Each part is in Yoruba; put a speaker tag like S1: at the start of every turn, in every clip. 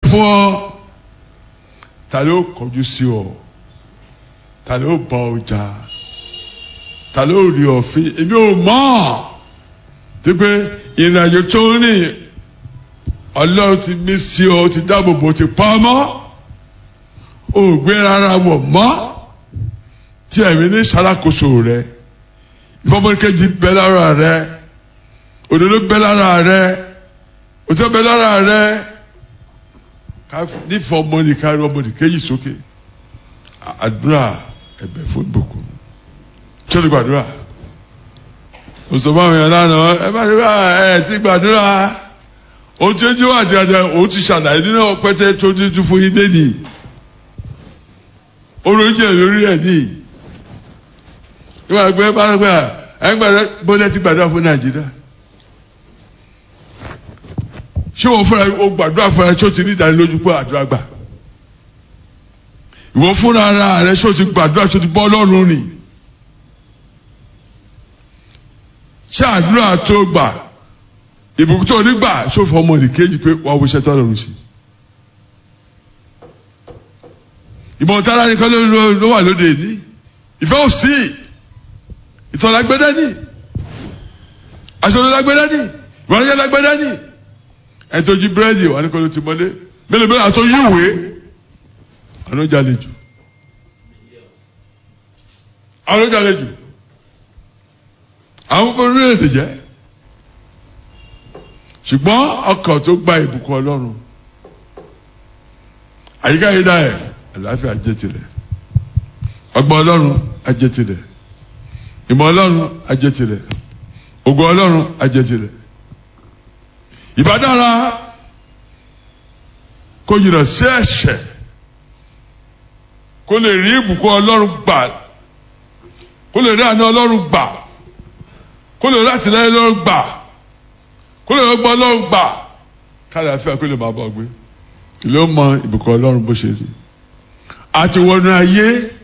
S1: fún ọ ta ló kọjú sí ọ ta ló bọ ọjà ta ló rí ọ̀fin èmi ò mọ̀ tí pé ìrìnàjò tó ń rìn ọlọ́run ti mí sí ọ ti dáàbò bò ti pa ọmọ ò gbé rárá wọ̀ mọ́ tí ẹ̀mí ní ṣàlàkóso rẹ ìfọmọkejì bẹ lára rẹ òdodo bẹ lára rẹ òtítọ́ bẹ lára rẹ nífọ̀ ọmọdé kárí ọmọdé kéjì sókè àdúrà ẹ̀bẹ̀ fún ìbùkún tí ó ti gbàdúrà òṣùpá àwọn èèyàn lánàá ẹ bá ṣe bá ẹ ti gbàdúrà ojú ojú àti àjà òun ti ṣàlàyé nínú ọpẹtẹ tó ti tún fún yín lẹ́nì orójì ẹ̀ lórí ẹ̀ ní ìwà ẹgbẹ́ bá gbà ẹ gbàdúrà bọ́lá ti gbàdúrà fún nàìjíríà ṣé wọ́n fúnra o gbàdúrà fúnra ṣé o ti ní ìdánilójú pé àdúrà gbà ìwọ fúnra ara rẹ ṣé o ti gbàdúrà ṣé o ti bọ́ lọ́rùn ni ṣé àdúrà tó gbà ìbùkún tó nígbà ṣé o fọ ọmọ nìkejì pé wàá wọṣẹ tó lọrùn sí ìmọ̀ tára nìkan ló wà lóde ní ìfẹ́ ò sí ìtàn lágbẹ́dẹ́ ní aṣọ ló lágbẹ́dẹ́ ní ìwọ́n ló lágbẹ́dẹ́ ní ẹ tó jí búrẹ́dì wà ní kọ́ló ti mọ́lé mélòó mélòó àtọ́ yíwèé àwọn ọjà lè jù àwọn ọjà lè jù àwọn ọmọ orílẹ̀-èdè jẹ́ ṣùgbọ́n ọkọ̀ tó gba ìbùkún ọlọ́run àyíká yìí dáẹ̀ àlàáfíà jẹ́ tirẹ̀ ọgbọ́n ọlọ́run ajẹ́ tirẹ̀ ìmọ̀ ọlọ́run ajẹ́ tirẹ̀ ògo ọlọ́run ajẹ́ tirẹ̀ ìbádára kó jìnnà sí ẹ̀ṣẹ̀ kó lè rí ìbùkún ọlọ́run gbà kó lè rí àná ọlọ́run gbà kó lè rí àtìlẹ́yìn ọlọ́run gbà kó lè rí ọgbọ́n ọlọ́run gbà káàdì àfíà kó lè máa bọ̀ gbé ìlú mọ ìbùkún ọlọ́run bó ṣe rí àti wọnú ayé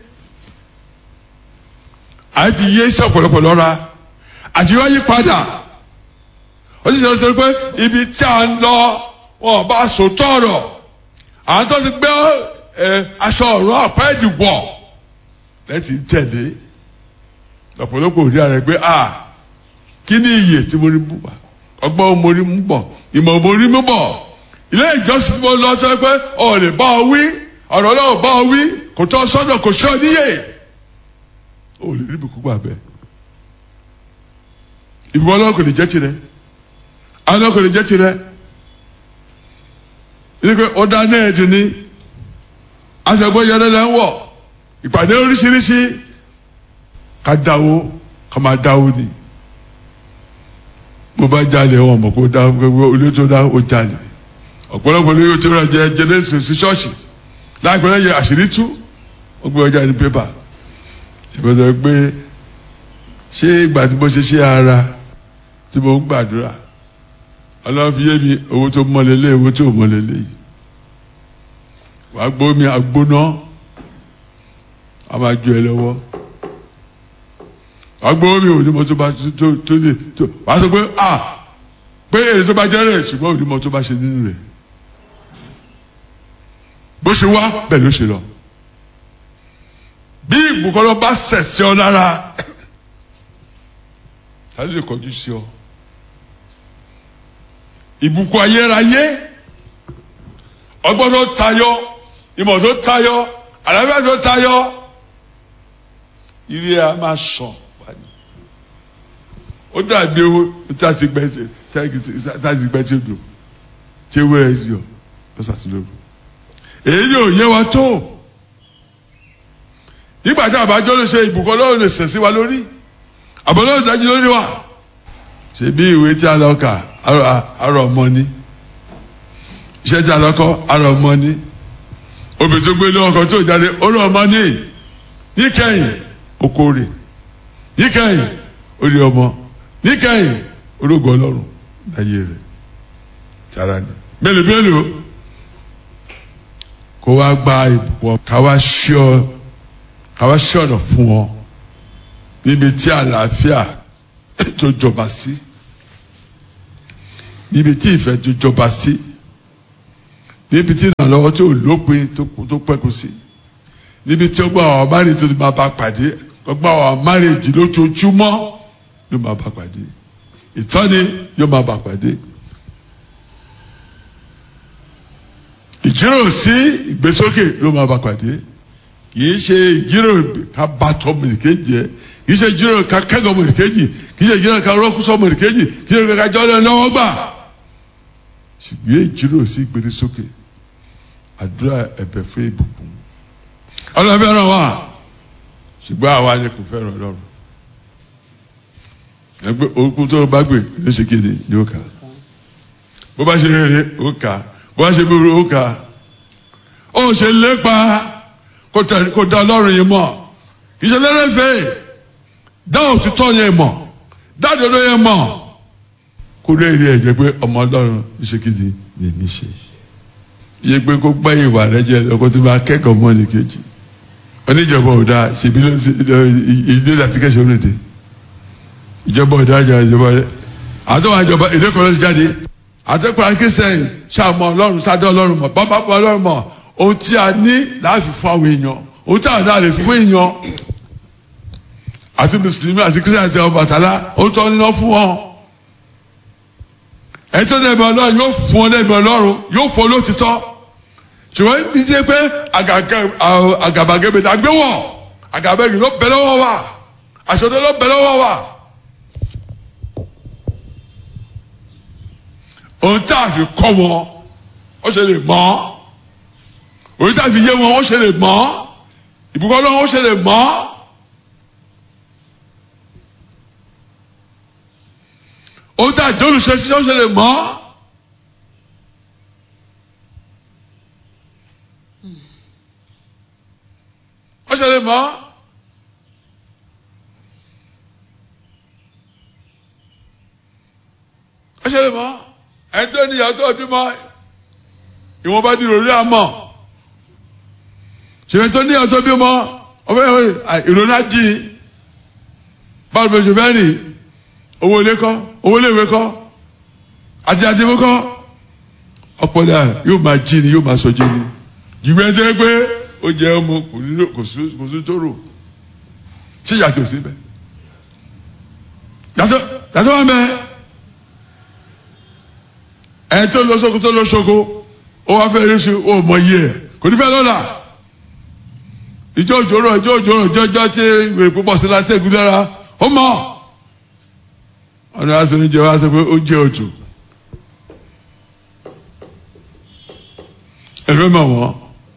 S1: àti yé sí ọ̀pọ̀lọpọ̀ lọ́ra àti wáyé padà ó sì sọ pé ibi tí a ń lọ wọn bá so tọrọ àwọn tó ti gbé aṣọ ọ̀rọ̀ ọ̀pá ìdìbọ̀ lẹ́tì ń tẹ̀lé lọ́pọ̀lọpọ̀ òdi ààrẹ pé a kí ni iyè tí mo rí mú bọ̀ ọgbọ́n mo rí mú bọ̀ ìmọ̀ mo rí mú bọ̀ ilé ìjọsìn mo lọ sọ pé ọ̀ lè bá ọ wí ọ̀rọ̀ náà bá ọ wí kò tọ́ sọ́dọ̀ kò sọ́ níyè ó lè rí ibùkún gbà bẹ́ẹ̀ ìbùkún ọlọ́run kò lè jẹ́ tirẹ̀ àwọn kò lè jẹ́ tirẹ̀ ní pé ó dá náà dùn ní aṣọ́gbọ́n yẹn lẹ́lẹ́ ń wọ̀ ìpàdé oríṣiríṣi ká dáwó ká máa dáwó ni mo bá jalè wọn mọ̀ kó dá olóyè tó dá ó jalè ọ̀pọ̀lọpọ̀ olóyè tó rà jẹ jẹnẹsì sí ṣọ́ọ̀ṣì láìpẹ́ lẹ́yìn àṣírí tú ó gbé ọjà ní pépà ìbọ̀dọ̀ pé ṣé ìgbà tí mo ṣe ṣe ara tí mo ń gbàdúrà ọlọ́run fi yé mi owó tó mọ́lélé owó tó mọ́lélé yìí wàá gbó mi àgbóná a máa ju ẹ lọ́wọ́ wàá gbó mi òní mo tó bá tó tó lè tó wàá sọ pé a pé èrè tó bá jẹ́ rẹ̀ ṣùgbọ́n òní mo tó bá ṣe nínú rẹ̀ bó ṣe wá bẹ́ẹ̀ ló ṣe lọ bí ìbùkọ́lọ́ bá sẹ̀ sí ọ lára ta ló lè kọjú sí ọ ìbùkún ayérayé ọgbọ́n tó tayọ ìmọ̀ tó tayọ àlàáfíà tó tayọ ire a máa sàn wáyé ó dàbí owó tá a ti gbẹ tá a ti gbẹ tí ó dùn tí ewé rẹ yọ lọ́sàtúndógún èyí ni ò yẹ wa tó nígbà tí àbájọ ló ṣe ìbùkún ọlọ́run lè sẹ̀ sí wa lórí àbọ̀lọ́run dájú lórí wa ṣe bí ìwé tí a lọ kà arọ ọmọ ni iṣẹ́ tí a lọ kọ́ arọ ọmọ ni obì tó gbé lọ́wọ́ kan tó jáde oró ọmọ ní níkẹyìn okòrè níkẹyìn orí ọmọ níkẹyìn orógo ọlọ́run láyé rẹ̀ tara ni mélòó mélòó kó wá gba ìbùkún káwá ṣíọ káwá ṣọ̀nà fún ọ níbi tí àlàáfíà tó jọba sí níbi tí ìfẹ́ tó jọba sí níbi tí ìrànlọ́wọ́ tí ò lópin tó pẹ́kun sí níbi tí ọgbà àwọn márèjì tó ti máa bá pàdé ọgbà àwọn márèjì lójoojúmọ́ ló máa bá pàdé ìtọ́ni yóò máa bá pàdé ìjíròrò sí ìgbésókè ló máa bá pàdé kìí ṣe ìjíròrò ká bá tọ́ mọ̀lìkejì ẹ kìí ṣe ìjíròrò ká kẹ́gọ̀ mọ̀lìkejì kìí ṣe ìjíròrò ká rọ́kùsọ mọ̀lìkejì kìí ṣe ìjíròrò ká jọ́ lọ́wọ́ gbà ṣùgbọ́n ìjíròrò sí ìgbésókè àdúrà ẹ̀bẹ̀ fún ìbùkún ọlọ́run fẹ́ràn wa ṣùgbọ́n àwa ni kò fẹ́ràn ọlọ́run ẹgbẹ́ orúkú tó bá gbé ló ṣe kéde ni ó kà bó bá ṣe rere ó kà bó bá ṣe búburú ó kà ó ṣe lépa kó dá ọlọ́run yìí mọ̀ kì í ṣe lẹ́rẹ̀fẹ́ dá òtítọ́ yẹn mọ̀ dá òdodo yẹn mọ̀ kó lè rí ẹ̀jẹ̀ pé ọmọ ọlọ́run ṣe kéde ni èmi ṣe iye pé kó gbẹ́ ìwà rẹ jẹ ọkọ tó máa kẹ́kọ̀ọ́ mọ́ ní kejì oníjọba ọ̀dà ṣèbí ilé láti kẹ́sọ̀ lóde ìjọba ọ̀dà àjà ìjọba rẹ àtọ́wọ́ àjọba èdè kan ló ti jáde àtẹ́kọ̀ọ́ akínsẹ́yìn ṣàmọ̀ ọlọ́run sádọ́ ọlọ́run mọ̀ bàbá bọ̀ ọlọ́run mọ̀ ohun tí a ní láti fún àwọn èèyàn ohun tí a ní láti fún èèyàn àti mùsùlùmí àti kírísítà àti Ọbàtálá ohun tó ní lọ fún wọn ẹni tó dẹ̀bẹ̀ ọlọ́run yóò fún ọ dẹ̀bẹ̀ ọlọ́run yóò fún ọ lótìtọ́ ṣùgbọ́n ibi tí pé àgàbàgebè la gbé wọ̀ àgàbàgebè ló bẹ̀ lọ́wọ́ wa àṣọdẹ ló bẹ̀ lọ́wọ́ wa. ohun tá a fi kọ́ wọn ó ṣe lè mọ́ ohun tá a fi yé wọn ó ṣe lè mọ́ ìbùkún ọlọ́run ó ṣe lè mọ́. ohun tá a jọ́lu ṣe sí ó ṣe lè mọ́. ó ṣe lè mọ́. ó ṣe lè mọ́. ẹni tó ní ìyàwó tó bímọ ìwọ̀n bá di ìròrí àmọ́. ṣèyí tó ní ìyàwó tó bímọ ọmọ ìròrí àjì báwo ló ṣe fẹ́ rìn owó ilé kọ́ owó ilé ìwé kọ́ àti àtìmú kọ́ ọpọlọ yóò máa jí ni yóò máa sọ jí ni jùlọ ẹni tó yẹ pé ó jẹ ọmọ kò sí tó rò ṣé yàtọ̀ sí bẹ́ẹ̀ yàtọ̀ yàtọ̀ wọn bẹ́ẹ̀ ẹni tó lọ sóko tó lọ sóko ó wá fẹ́ rí sí ó mọ iye ẹ̀ kò ní fẹ́ lọ́la ìjọ òjòrò ìjọ òjòrò ìjọ ìjọ tí wèrè púpọ̀ sí látẹ̀gùn lára ó mọ̀ ọ̀nà aṣọ oúnjẹ wa sọ pé ó jẹ́ òtù ẹ̀rọ mọ̀ wọ́n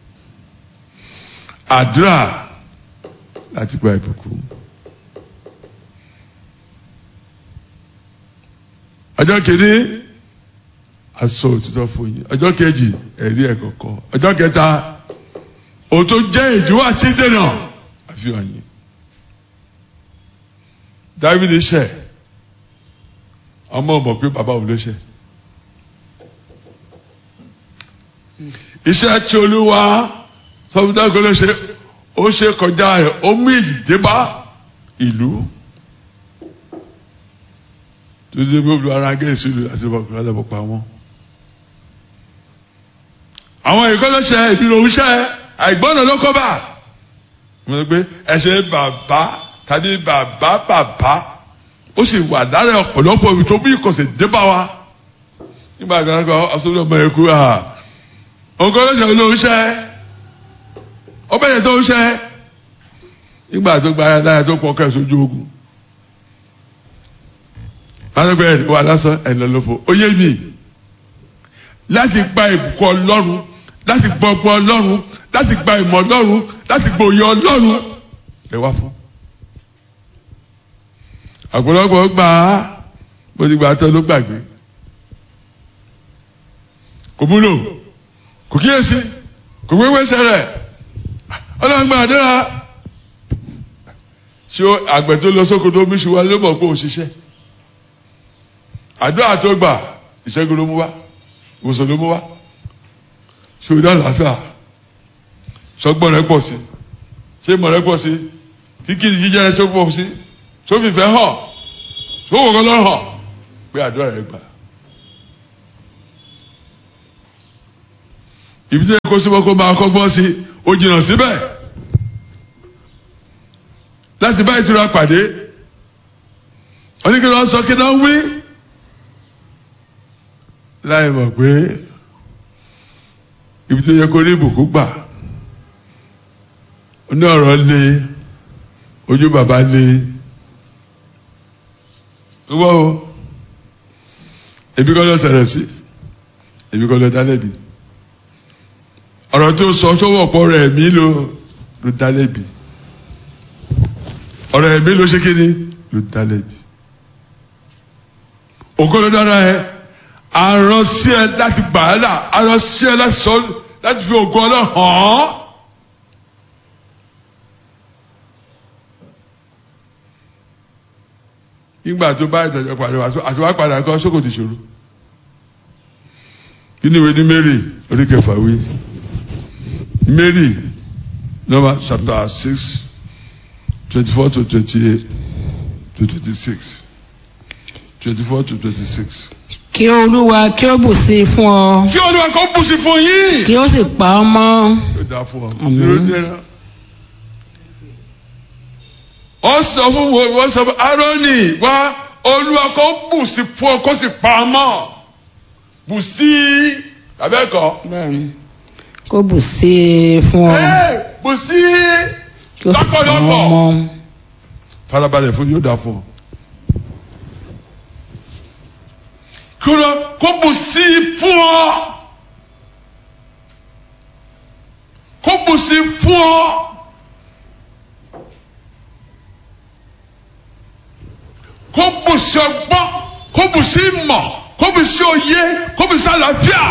S1: àdúrà láti gba ìbùkún ọjọ́ kìíní aṣọ òtítọ́ fún yín ọjọ́ kejì ẹ̀rí ẹ̀ kọ̀ọ̀kan ọjọ́ kẹta òun tó jẹ́ ìdíwọ́ àti ìdènà àfihàn yín Dávídì ṣẹ̀ ọmọ ọmọ pé bàbá òun ló ṣe iṣẹ́ tí olúwa sọfúndàgbọ́ ló ṣe ó ṣe kọjá ẹ̀ ó mú ìdébá ìlú tó ṣe pé olú ara gẹ̀ẹ́sì ìlú àti ọkùnrin alẹ́ pa wọn. àwọn ìkọlọ́ṣẹ́ ìdúró oúnṣẹ́ àìgbọ́nà ló kọ́ bá wọ́n sọ pé ẹ̀ṣẹ̀ bàbá tàbí bàbá bàbá ó sì wà lára ọ̀pọ̀lọpọ̀ ibi tó bí ìkọ̀sẹ̀ débà wa nígbà tí wọ́n kọ́ asọ́dọ̀ ọmọ ẹ̀kú ha ọkọ̀ lọ́sẹ̀ ló ń ṣẹ́ ọbẹ̀ yẹn tó ń ṣẹ́ nígbà tó gba ara lára tó pọ̀ kẹ́ sójú ogun lásìkò ẹ̀ wà lásán ẹ̀ lọ́lọ́fọ̀ ó yé mi láti gba ìbùkún ọlọ́run láti gbọ́ ọgbọ́n ọlọ́run láti gba ìmọ̀ ọlọ́run láti gba òye ọlọ́run lè wá fún ọ̀pọ̀lọpọ̀ gbà á bó ti gbà á tán ló gbàgbé kò múlò kò kíyèsí kò gbégbé sẹ́rẹ̀ ọlọ́run gba àdúrà ṣé àgbẹ̀ tó lọ sóko tó mísù wa ló mọ̀ pé ò ṣiṣẹ́ àdúrà tó gbà ìṣẹ́gun ló mú wá ìwòsàn ló mú wá ṣé o dá àlàáfíà ṣọgbọ́n rẹ pọ̀ sí ṣé ìmọ̀ rẹ pọ̀ sí kíkiri jíjẹ́ rẹ tó pọ̀ sí tó fìfẹ́ hàn tó wò kọ́ lọ́rọ̀ hàn pé àdúrà rẹ gbà. ibi tí kò síbọ̀ kó máa kọ́gbọ́n sí ó jìnnà síbẹ̀ láti bá ìtura pàdé oníkìlọ̀ sọ kí náà wí láì mọ̀ pé ibi tó yẹ kó rí ìbùkún gbà ní ọ̀rọ̀ lé ojú bàbá lé wọ́n o ebi kọ́ ló ṣẹlẹ̀ sí ebi kọ́ ló dálẹ́bi ọ̀rọ̀ tó sọ tó wọ̀pọ̀ rẹ̀ mí ló ló dálẹ́bi ọ̀rọ̀ ẹ̀mí ló ṣe kí ni ló dálẹ́bi ògo ló dára ẹ aràn sí ẹ láti gbà á là aràn sí ẹ láti sọ láti fi ògo ọlọ́ hàn án. nígbà tó bá ìtọ́jú padà wá àti wá padà kọ́ sókò ti ṣòro kí ni ìwé ní Mary orí kẹfà wí Mary number chapter six twenty four to twenty eight to twenty six twenty four to twenty six.
S2: kí olúwa kí ó bù sí i fún ọ
S1: kí olúwa kó bù sí fún yín.
S2: kí ó sì pa ọ mọ́
S1: yóò dáa fún ọ.
S2: Àmín.
S1: Irú nira. ó sọ fún wo wọ́n sọ fún Árónì wá olúwa kó bù sí fún ọ kó sì pa á mọ́ bù sí abẹ́kọ̀.
S2: bẹ́ẹ̀ni kó bù sí i fún ọ
S1: bù sí
S2: kí ó sì pa ọ
S1: lọ́pọ̀lọpọ̀.
S2: mọ́
S1: farabalẹ̀ fún yóò dáa fún ọ. kí olúwa kó bù sí fún ọ kó bù sí fún ọ. kó bù sí ọgbọ́n kó bù sí ìmọ̀ kó bù sí òye kó bù sí àlàáfíà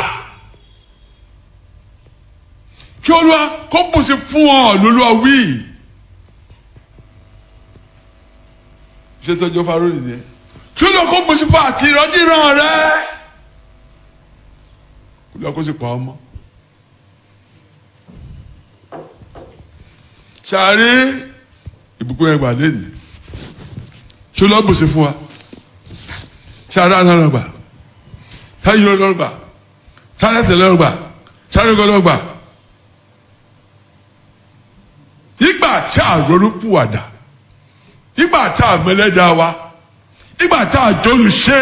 S1: kí olúwa kó bù sí fún ọ lólúwa wí. ṣé tọ́jú farò nìyẹn kí olúwa kó bù sí fún àti ìrọ́dìrán rẹ kí olúwa kó sì pa ọmọ. ṣàárẹ̀ ìbùkún ẹgbàá lẹ́nu ṣó lọ́ bùsí fún wa ṣáà dáná lọ gbà ṣáà yìí lọ gbà ṣáà tẹ̀tẹ̀ lọ gbà ṣáà yìí lọ gbà. ìgbà tí a ronú pùwàdà ìgbà tí a mẹlẹ́dà wa ìgbà tí a jóni ṣe.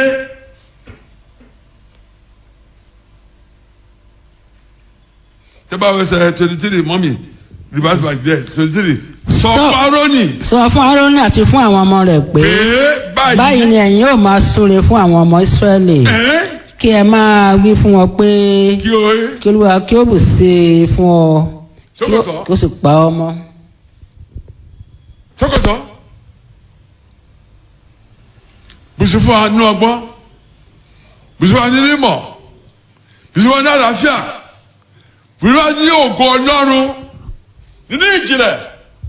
S1: tẹ́bà wẹ́sẹ̀ twenty three mọ́mì reverse by there twenty three sọ
S2: Sọ-
S1: fárọ́nì
S2: sọ fún Árónì àti fún àwọn ọmọ rẹ̀ pé
S1: pé
S2: báyìí ni ẹ̀yin yóò máa súre fún àwọn ọmọ Ísírẹ́lì
S1: ẹ́
S2: kí ẹ máa wí fún wọn pé
S1: kí o ẹ́
S2: kí olúwa kí ó bù sí i fún ọ kí ó-
S1: Sókòtò.
S2: kí ó sì pa ọ mọ́
S1: tọkọtọ bùsùn fún wa ní ọgbọ́n bùsùn fún wa ní mímọ̀ bùsùn fún wa ní àlàáfíà bùsùn fún wa ní ògo Ọlọ́run nínú ìjìnlẹ̀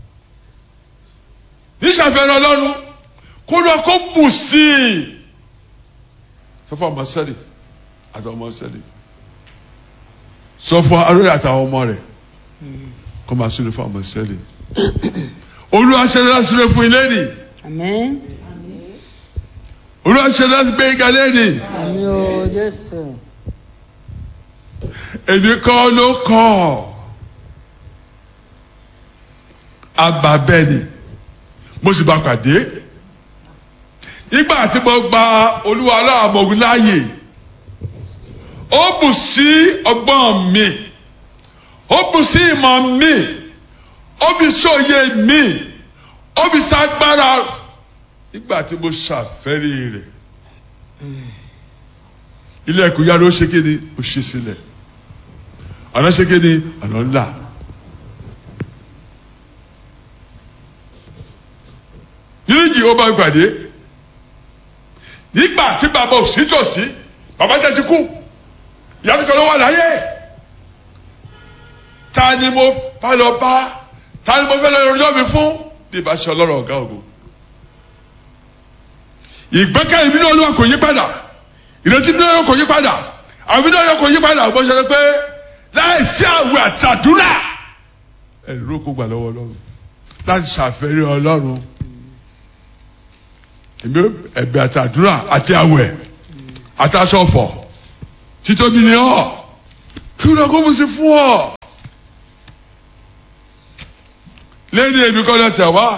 S1: ní ìṣàfihàn Ọlọ́run kó lọ kó bù sí i sọ fún ọmọ sẹ́lì àtàwọn ọmọ sẹ́lì sọ fún arúgbó àtàwọn ọmọ rẹ̀ kó máa súnlẹ̀ fún ọmọ sẹ́lì olúwa ṣe láti súnlẹ̀ fún ilé nìí
S2: àmín
S1: olúwa ṣe láti gbé igi alẹ́ ni
S2: àmín o Jésù
S1: èmi kọ́ ló kọ́ àgbà bẹ́ẹ̀ ni mo sì bá pàdé nígbà tí mo gba olúwa aláàmọ̀gùn láàyè ó bù sí ọgbọ́n mi ó bù sí ìmọ̀ mi ó bí sóye mi ó bí ságbára nígbà tí mo ṣàfẹ́rí rẹ̀ ilé ẹ̀kọ́ yára ó ṣe kéde ó ṣe sílẹ̀ ọ̀nà ṣe kéde ọ̀nà ńlá. yíríjì ó bá gbàdé nígbà tí bàbá ò sí tòsí bàbá tẹ̀ ti kú ìyá tó kọ́ ló wà láyé ta ni mo bá lọ bá ta ni mo fẹ́ lọ yọjọ́ mi fún bí ìbá ṣe ọlọ́run ọ̀gá ògo ìgbẹ́kẹ̀lé mi ní olúwa kò yí padà ìrètí mi ní olúwa kò yí padà àwọn mi ní olúwa kò yí padà bó ṣe ṣe pé láì sí àwẹ̀ àtàdúrà ẹ̀rọ kó gbà lọ́wọ́ ọlọ́run láti ṣàfẹ́rí ọlọ́run èmi ẹ̀bẹ̀ àtàdúrà àti àwẹ̀ àtàṣọ̀fọ̀ títóbi ni ọ́ kí ló kó mo ṣe fún ọ lẹ́ni èmi kọ́ lẹ́tẹ̀ wá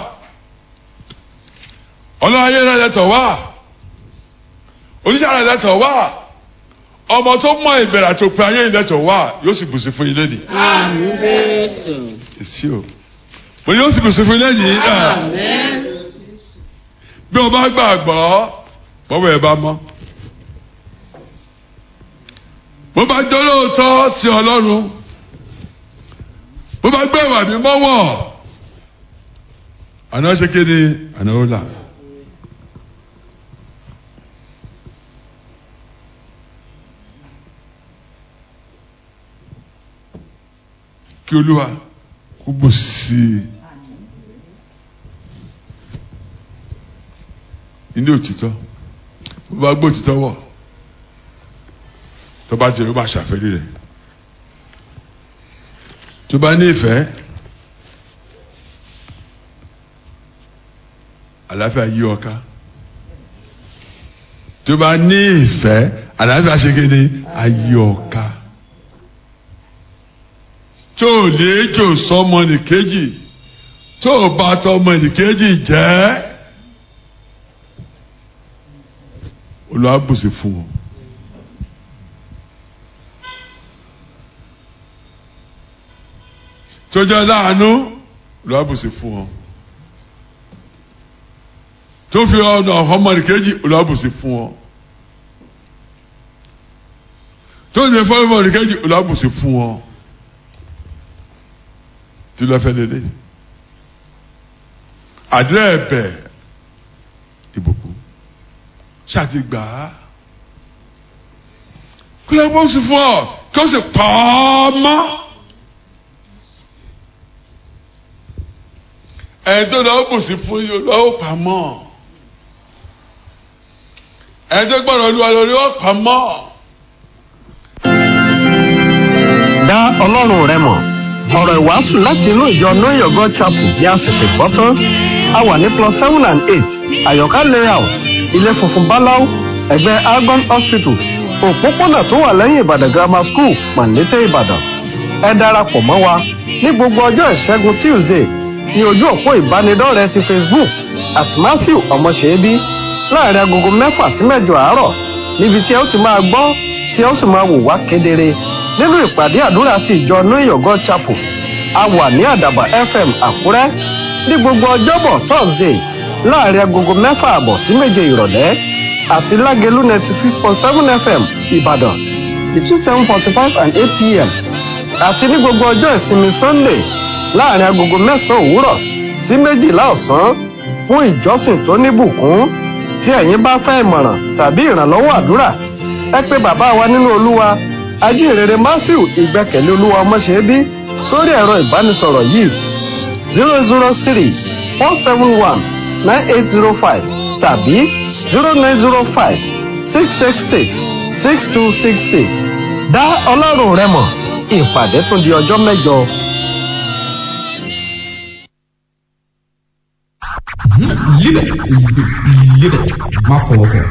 S1: ọlọ́run ayé rẹ̀ lẹ́tọ̀ wá oníṣẹ́ rẹ̀ lẹ́tọ̀ wá ọmọ tó mọ ìbẹ̀rẹ̀ àti òpin ayé ìlẹ́tọ̀ wá yóò sì bùsí fún yín lẹ́nìí
S2: Àmín Jésù.
S1: èsì o mo ní yóò sì bùsí fún yín lẹ́nìí
S2: Àmín.
S1: bí o bá gbàgbọ́ bọ́wọ́ ẹ bá mọ́ bó bá jọ lóòótọ́ sí ọlọ́run bó bá gbé ìwà mi mọ́wọ́ àná ṣe kéde àná ó là. kí olúwa kó bò sí i ilé òtítọ́ bó bá gbé òtítọ́ wọ̀ tó bá ti rí ó máa ṣàfẹ́rí rẹ̀ tó bá ní ìfẹ́ àlàáfíà yí ọ ká tó bá ní ìfẹ́ àlàáfíà ṣe kéde ayé ọ ká tó lè jò sọmọ nìkejì tó bá tọmọ nìkejì jẹ́ olùwàbùsì fún ọ. tó jẹ́ láàánú olùwàbùsì fún ọ. tó fi ọ̀nà ọmọ nìkejì olùwàbùsì fún ọ. tó ní fọ́ ọmọ nìkejì olùwàbùsì fún ọ tí lọ fẹ́ lélẹ̀ àdúrà ẹ̀bẹ̀ ìbùkún ṣáàtì gbà á kí ló bó sì fún ọ kí ó sì pa ọ mọ́ ẹni tó lọ bù sí fún yìí lọ ó pa mọ́ ẹni tó gbọ́dọ̀ olúwa lórí ó pa mọ́.
S3: dá ọlọ́run rẹ mọ̀ ọ̀rọ̀ ìwàásù láti inú ìjọ know your god chapel bí a ṣẹ̀ṣẹ̀ gbọ́ tán a wà ní plus seven and eight àyọ̀ká layout ilé funfun báláú ẹ̀gbẹ́ argon hospital òpópónà tó wà lẹ́yìn ìbàdàn grammar school pàǹdété ìbàdàn ẹ darapọ̀ mọ́ wa ní gbogbo ọjọ́ ìṣẹ́gun tuesday ní ojú òpó ìbánidọ́rẹ̀ẹ́ ti facebook at matthew ọmọṣẹ́bí láàrin agogo mẹ́fà sí mẹ́jọ àárọ̀ níbi tí ẹ ó ti máa gbọ́ tí ẹ ó sì máa wò wá kedere nínú ìpàdé àdúrà ti ìjọ new york god chapel a wà ní àdàbà fm àkúrẹ́ ní gbogbo ọjọ́bọ̀ thursday láàrin agogo mẹ́fà àbọ̀ sí méje ìrọ̀lẹ́ àti lágẹ̀lú ninety six point seven fm ìbàdàn between seven forty five and eight pm àti ní gbogbo ọjọ́ ìsinmi sunday láàrin agogo mẹ́sàn-án òwúrọ̀ sí méjìlá ọ̀sán fún ìjọsìn tó níbùkún tí ẹ̀yin bá fẹ́ ìmọ̀ràn tàbí ìrànlọ́wọ́ àdúrà ẹ pé bàbá wa nínú olúwa ajínrere matthew ìgbẹ́kẹ̀lé olúwa ọmọṣẹ́bí sórí ẹ̀rọ ìbánisọ̀rọ̀ yìí zero zero three four seven one nine eight zero five tàbí zero nine zero five six six six six two six six dá ọlọ́run rẹ mọ̀ ìpàdé tún di ọjọ́ mẹ́jọ.
S4: Live it. Live it. Má fọwọ́ kọ.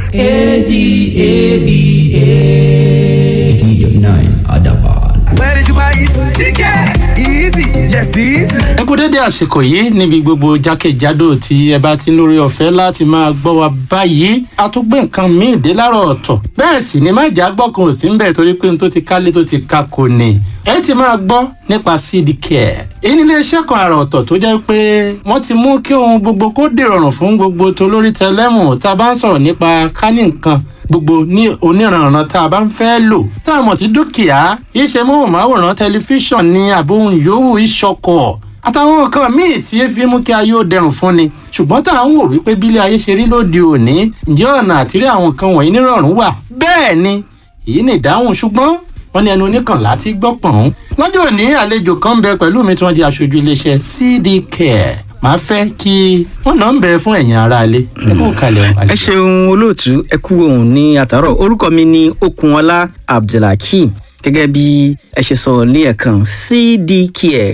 S5: A-D-A-B-A.
S4: eighty nine Adaban.
S5: Where did you buy it? Chicken. Easy. Yes, easy.
S6: ẹ kú dédé àsìkò yìí níbi gbogbo jákèjádò tí ẹ bá ti ń lórí ọ̀fẹ́ láti máa gbọ́ wa báyìí a tún gbé nǹkan míì dé láàárọ̀ ọ̀tọ̀ bẹ́ẹ̀ sì ni má jà gbọ́ kan ò sí ń bẹ̀ torí pé n tó ti kálé tó ti ka kò ní ẹ ti máa gbọ́ nípa cd care èyí ní iléeṣẹ́ kan àrà ọ̀tọ̀ tó jẹ́ pé wọ́n ti mú kí ohun gbogbo kó dèrọ̀rùn fún gbogbo tolórí tẹlẹ́mù tá a bá ń sọ̀rọ̀ nípa kánì nǹkan gbogbo ní oníranran tá a bá ń fẹ́ lò tá a mọ̀ sí dúkìá iṣẹ́ móhùnmáwòrán tẹlifíṣàn ní àbóhùn yòówù ìṣọkọ̀ àtàwọn nǹkan míì tí ẹ fi mú kí ayé ó dẹrùn fún ni ṣùgbọ́n tá à ń wò wípé bílé ayé ṣe rí lóde òní ǹjẹ́ ọ̀nà àtìrí àwọn nǹkan wọ̀nyí nírọ̀rùn wà bẹ́ẹ̀ ni èyí ni ìdáhùn ṣùgbọ́n wọ́n ní ẹnu oníkànlá ti gbọ́ pọ̀n. lọ́jọ́ òní àlejò kan ń bẹ pẹ̀lú mi tí wọ́n di aṣojú iléeṣẹ́ cd care màá fẹ́ kí wọ́n náà ń bẹ fún ẹ̀yin aráalé ẹ kó kalẹ̀
S7: ẹ ṣeun olóòtú ẹ kú ohun ní àtàrọ orúkọ mi ní okunọlá abdulhakeem gẹ́gẹ́ bí ẹ ṣe sọ ní ẹ̀kan cdcare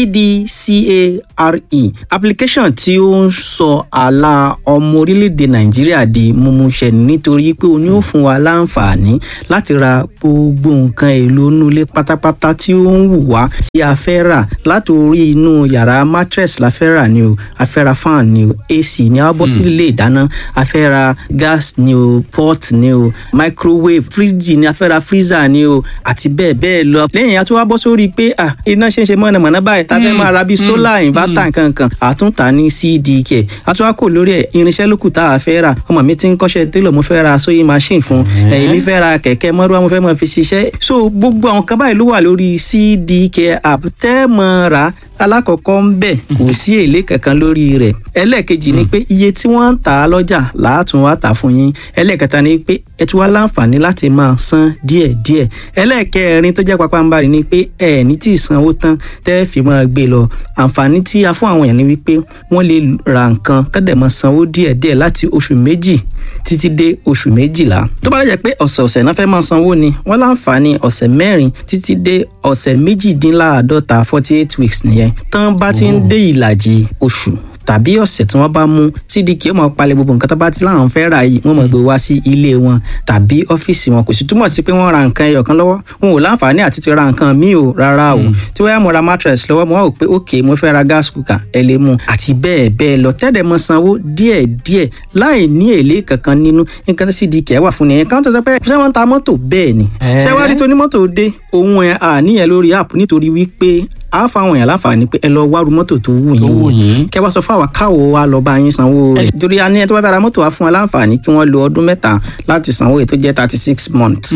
S7: cdcare application tí ó ń sọ àlà ọmọ orílẹ̀-èdè nàìjíríà di mímúṣẹ nítorí pé o ní ó fún wa láǹfààní láti ra gbogbo nǹkan èlò inú ilé pátápátá tí ó ń wù wá tí a fẹ́ rà láti orí inú yàrá mattress la fẹ́ rà ni o a fẹ́ ra fan ni o ac ni a bọ́ sí ilé ìdáná a fẹ́ ra gas ni o pot ni o microwave fridge ni a fẹ́ ra freezer ni o àti bẹ́ẹ̀ bẹ́ẹ̀ lọ lẹ́yìn a tún wá bọ́ sórí pé ah iná ṣe ń ṣe mọ̀nàmọ́ná báyìí tá a fẹ́ máa ra bíi solar inverter nkankan àtúntà ní cdk a tún wá kò lórí ẹ̀ irinṣẹ́ lókù tá a fẹ́ rà ọmọ mi ti ń kọ́ṣẹ́ télọ̀ mo fẹ́ ra sewing machine fún ẹ̀yìn mi fẹ́ ra kẹ̀kẹ́ mọ́rúwá mo fẹ́ máa fi ṣiṣẹ́ so gbogbo àwọn kan báyìí ló wà lórí cdk app tẹ́ mọ́ ra alákọ̀ọ́kọ́ ń bẹ̀ kò sí èlé kankan lórí rẹ̀ ẹlẹ́ẹ̀kejì ni pé iye tí wọ́n ń tà á lọ́jà làátún wá tà fún yín ẹlẹ́ẹ̀kẹta ni pé ẹ tún wá láǹfààní láti máa san díẹ̀díẹ̀ ẹlẹ́ẹ̀kẹrin tó jẹ́ pápánbarì ni pé ẹ ní tí ì sanwó tán tẹ́ fi máa gbé lọ àǹfààní tí a fún àwọn èèyàn ni wípé wọ́n lè ra nǹkan kọ́dẹ̀ máa sanwó díẹ̀díẹ̀ láti oṣù méjì títí dé oṣù méjìlá tó bá dẹ̀ pé ọ̀sẹ̀ọ̀sẹ̀ náà fẹ́ máa sanwó ni wọ́n láǹfààní ọ̀sẹ̀ mẹ́rin títí dé ọ̀sẹ̀ méjìdínláàádọ́ta forty eight weeks nìyẹn tán bá ti ń dé ìlàjì oṣù tàbí ọ̀sẹ̀ tí wọ́n bá mú cdk ó máa palẹ̀ gbogbo nǹkan tó bá ti láwọn fẹ́ rà yìí wọ́n máa gbé wá sí ilé wọn tàbí ọ́fíìsì wọn kò sì túmọ̀ sí pé wọ́n ra nǹkan ẹyọ kan lọ́wọ́ wọn ò láǹfààní àti ti ra nǹkan míì o rárá o tí wọ́n yá mo ra mattress lọ́wọ́ mo wá wò pé ok mo fẹ́ ra gas cooker ẹ lè mú àti bẹ́ẹ̀ bẹ́ẹ̀ lọ tẹ́lẹ̀ mọ sanwó díẹ̀ díẹ̀ láì ní èlé kankan nínú nǹkan tí cdk wà fún nìyẹn káwọn tó sọ pé ṣé wọ́n ń ta mọ́tò bẹ́ẹ̀ ni ṣé wá rí tonímọ́tò dé òun ẹ̀ àníyàn lórí app nítorí wípé a fáwọn èèyàn láǹfààní pé ẹ lọ wárú mọ́tò tó wù yín wò kẹ wá sọ fún àwa káwo wa lọ bá yín sanwó rẹ̀ torí a ní ẹ tó bá fẹ́ ra mọ́tò wa fún wa láǹfààní kí wọ́n lo ọdún mẹ́ta láti sanwó èyí tó jẹ́ thirty six months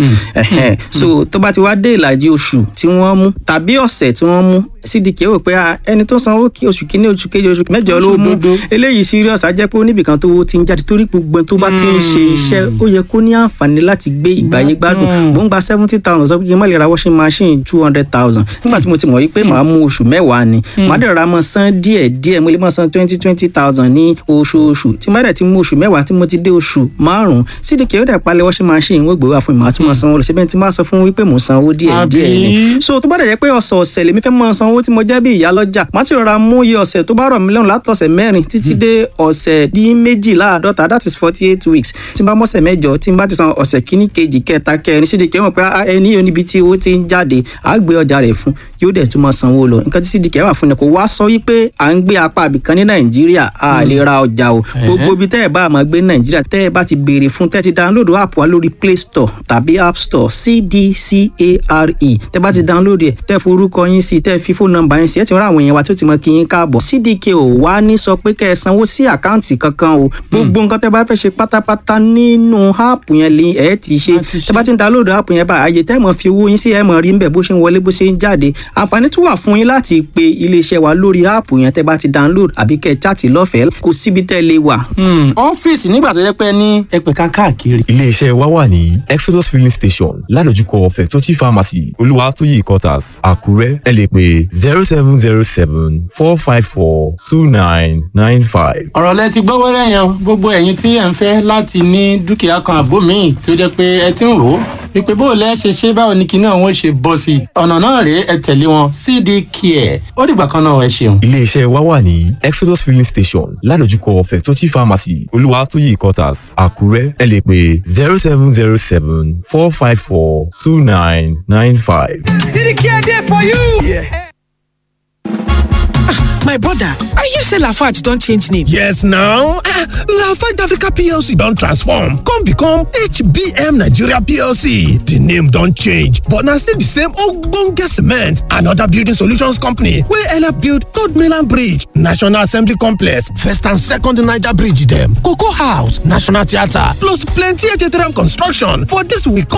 S7: so tó bá ti wá dé ìlàjì oṣù tí wọ́n mú tàbí ọ̀sẹ̀ tí wọ́n mú cdk rò pé ẹni tó sanwó kí oṣù kínní oṣù kejì oṣù mẹ́jọ ló mú eléyìí serious á jẹ́ pé oníbìkan tó ti ń jáde torí gbogbo tó bá ti ń ṣe iṣẹ́ ó yẹ kó ní àǹfààní láti gbé ìgbàyé gbádùn mò ń gba seventy thousand sọ pé kí n má lè ra washing machine two hundred thousand nígbà tí mo ti mọ̀ wípé màá mú oṣù mẹ́wàá ni màá dẹ̀ ra mọ́ san díẹ̀ díẹ̀ mo lè mọ́ san twenty twenty thousand ní oṣooṣù tí má dẹ̀ ti mú oṣù mẹ́wàá tí mo ti dé oṣù márùn-ún cdk ó dẹ̀ palẹ̀ washing machine wọ́n gbé wá fún mi màá tún mọ́ sanwó lọ síbẹ̀ tí má sọ fún wípé mò ń sanwó díẹ̀ díẹ̀ ni so tó bá dẹ̀ jẹ́ pé ọ̀sẹ̀ ọ̀sẹ̀ lèmi fẹ́ mọ́ sanwó tí mo jẹ́ bí ìyá lọ́jà má ti rọra mú iye ọ̀sẹ̀ tó bá rọ̀ mí lọ́rùn látọ̀sẹ̀ mẹ́rin títí dé ọ̀sẹ̀ dín méjìláàdọ́ta that is forty eight weeks tí n bá mọ̀sẹ̀ mẹ́jọ tí n bá ti san ọ̀sẹ̀ kíní kejì kẹta kẹrin cdk mọ̀ pé ẹni yóò níbi tí owó ti ń jáde àá gbé ọjà rẹ̀ fún yóò dẹ̀ tún mọ́ sanwó lọ nǹkan tí cdk wà fún ni kò wá sọ wípé à ń gbé apá àbìkan ní nàìjíríà a lè ra ọjà o gbogbo ibi tẹ́ ẹ bá máa gbé ní nàìjíríà tẹ́ ẹ bá ti béèrè fún tẹ́ ẹ ti download app wa lórí play store tàbí app store cdcare tẹ́ bá ti download ẹ̀ tẹ́ forúkọ yín sí tẹ́ fi fóònù nọ́mbà yín sí ẹ ti rán àwọn èèyàn wa tó ti mọ kí yín káàbọ̀ cdk ò wá ní sọ pé kẹ́ ẹ sanwó sí àkáǹtì kankan o gbogbo nǹkan tẹ́ bá fẹ́ ṣe pátápátá nínú app yẹn lè ẹ ti ṣe tẹ́ bá ti ń download app yẹn bá àyè tẹ́ mọ̀ fi owó yín sí ẹ mọ̀ rí ń bẹ̀ bó ṣe ń wọlé bó ṣe ń jáde àǹfààní tún wà fún yín láti pe iléeṣẹ́ wa lórí áàpù yẹn tẹ́ bá ti download àbí kẹ́ ẹ chaàtì lọ́fẹ̀ẹ́ kò síbi tẹ́ lè wà.
S6: ọ́fíìsì nígbà tó yẹ pé ní ẹgbẹ̀ka káàkiri.
S4: iléeṣẹ́ wa wà ní exodus filling station ládojúkọ fẹ̀tọ́jì pharmacy olúwatóyè quarters àkúrẹ́ ẹ lè pè zero seven zero seven four five four two nine nine five.
S6: ọ̀rọ̀ lẹ ti gbọ́ wẹ́rẹ́ yẹn gbogbo ẹ̀yin tí ẹ̀ ń fẹ́ láti ní dúkìá kan àbó míì tó jẹ́ pé ẹ ti ń rò ó wípé bó o lẹ́ ṣe ṣe báwo ni kinní àwọn ṣe bọ́ sí i ọ̀nà náà rèé ẹ tẹ̀lé wọn cd care ó dìgbà kan náà ẹ ṣeun.
S4: iléeṣẹ́ wa wà ní exodus filling station ládojúkọ fẹ̀tọ́jì pharmacy olúwatóyè quarters àkúrẹ́ ẹ lè pè zero seven zero seven four five four two nine nine five.
S5: Sidicare there for you. My brother, I hear say Lafarge don change name.
S8: Yes now, ah, Lafarge Africa PLC don transform come become HBM Nigeria PLC. The name don change but na still the same ogbonge cement and other building solutions company wey help build Third Mainland Bridge, National Assembly Complex, First and Second Niger Bridge dem, Cocoa House, National Theatre plus plenty HTRM construction for dis week